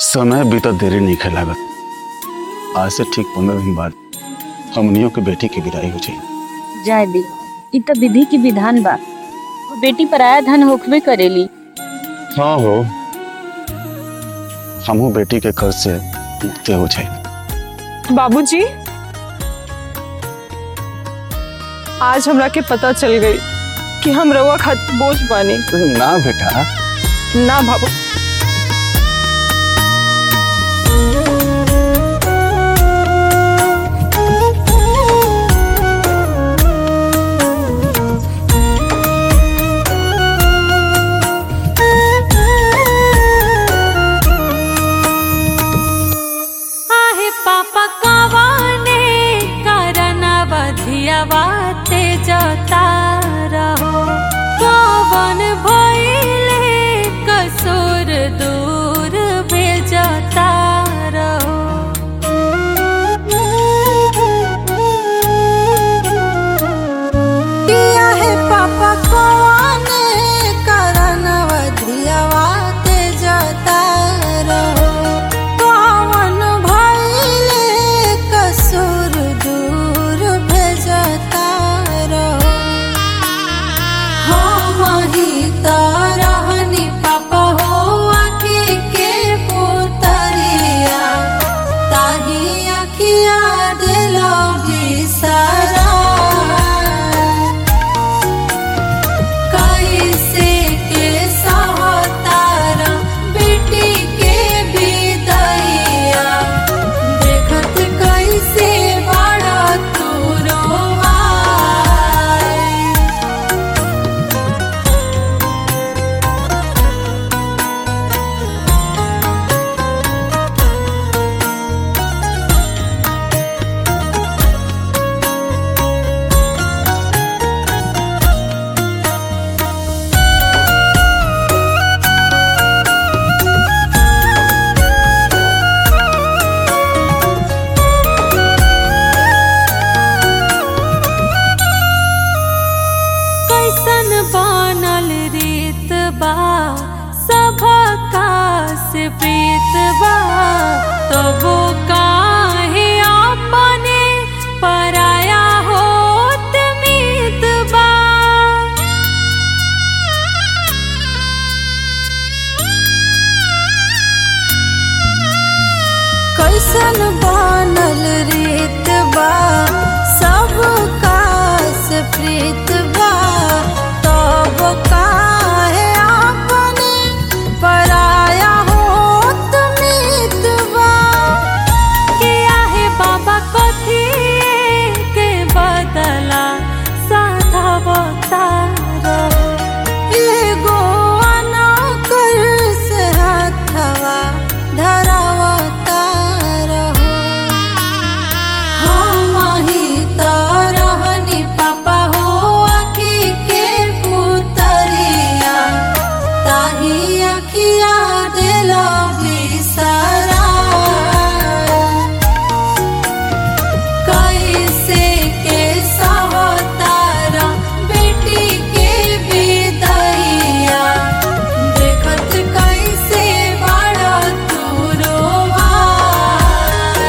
समय बीतत देरी नहीं खे लागत आज से ठीक पंद्रह दिन बाद हमनियों के बेटी की विदाई हो जाई जाए दी इ त विधि की विधान बा वो बेटी पराया धन होखबे करेली हाँ हो हमहू बेटी के कर्ज से मुक्त हो जाए बाबूजी आज हमरा के पता चल गई कि हम रउआ खातिर बोझ बानी ना बेटा ना बाबू आहे पापा कवाने करनवधियवा ते जता रहो कवन भइले कसूर दूर भेजता रहो किया है पापा कौने करन वधियावा ते जता रहो कौन भइले कसूर दूर भेजता रहो हम ही त रहनी पापा हो आँखी के पुतरिया ताही अखिया दिलो बिसरा कैसे के सहतारा बेटी के विदैया देखत कैसे बड़ा तू रोवाई कैसन बनल रीत बा सबका से प्रीत बा तबो काहे अपने पराया होत मीत बा कैसन बनल रीत बा सब कास प्रीत बा तब काहे अपने पराया होत मीत बा के आहे बाबा कथी के बदला साधा बतारो एगो अनकर से हाथवा धरावता रहो हम ही त रहनी पापा हो आँखी के पुतरिया ताही अखिया दिलो बिसरा कैसे के सहतारा बेटी के विदैया देखत कैसे बड़ा तू रोवाई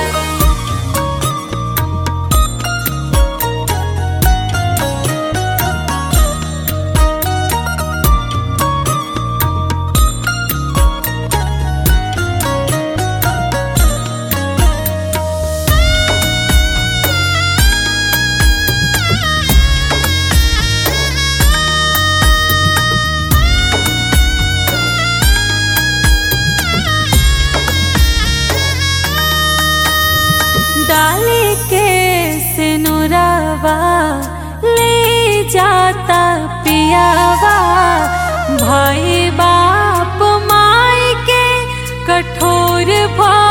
डाली के सिनुरवा ले जाता पियावा भाई बाप माई के कठोर भा